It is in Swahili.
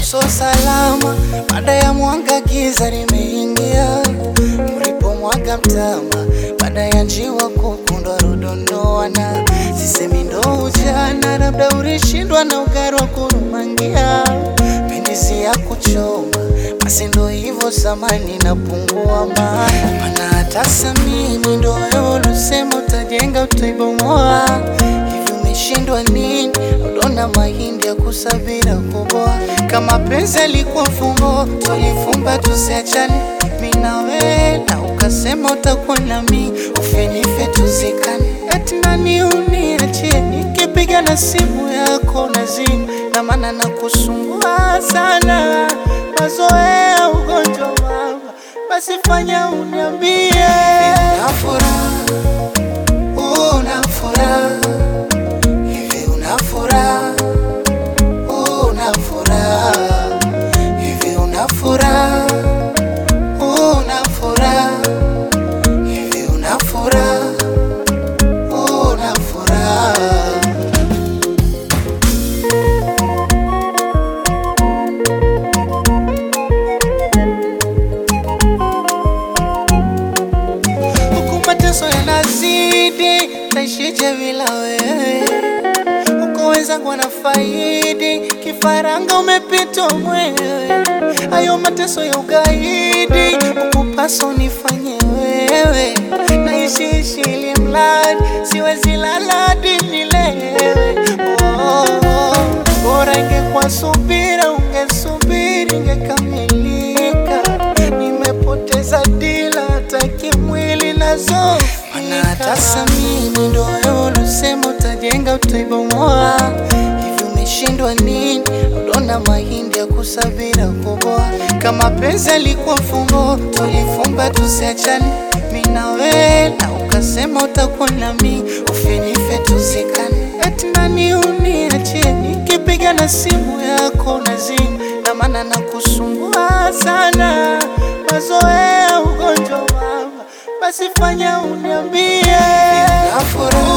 so salama, baada ya mwanga giza limeingia, mlipomwaga mtama, baada ya njiwa kukundwa rudondoana, sisemi ndo ujana, labda ulishindwa na ugari wa kurumangia, pendizi ya kuchoma, basi ndo hivyo zamani napungua ma mana hata samini ndo wewe ulisema utajenga utaibomoa, hivi umeshindwa nini? Udona mahindi ya kusabira kuboa, kama penzi alikuwa fungo, tulifumba tusiachane, mimi na wewe, na ukasema utakuwa nami, ufenife tuzikane, eti nani uniachie, nikipiga na simu yako nazima, na maana nakusumbua sana, mazoea ugonjwa mama, basi fanya uniambie, una furaha, una furaha Hivi una furaha, una furaha, hivi una furaha, una furaha, hivi una furaha, una furaha. Huku mateso yanazidi, taishije bila wewe? Huko wenzangu wanafaidi, kifaranga umepitwa mwewe. Hayo mateso ya ugaidi, huku paso nifanye wewe. Naishiishi ili mradi, siwezi lala hadi nilewe. Oh, oh, bora ingekuwa subira, ungesubiri ingekamilika. Nimepoteza dila, hata kimwili nazo mana hata samini ndo wewe ulisema utajenga utaibomoa, hivi umeshindwa nini? Udona mahindi ya kusabira kuboa, kama penzi alikuwa fungo, tulifumba tusiachane, mimi na wewe, na ukasema utakuwa nami, ufenife tuzikane, eti nani uniachie, nikipiga na simu yako nazima, na maana nakusumbua sana, mazoea ugonjwa mama, basi fanya uniambie, una furaha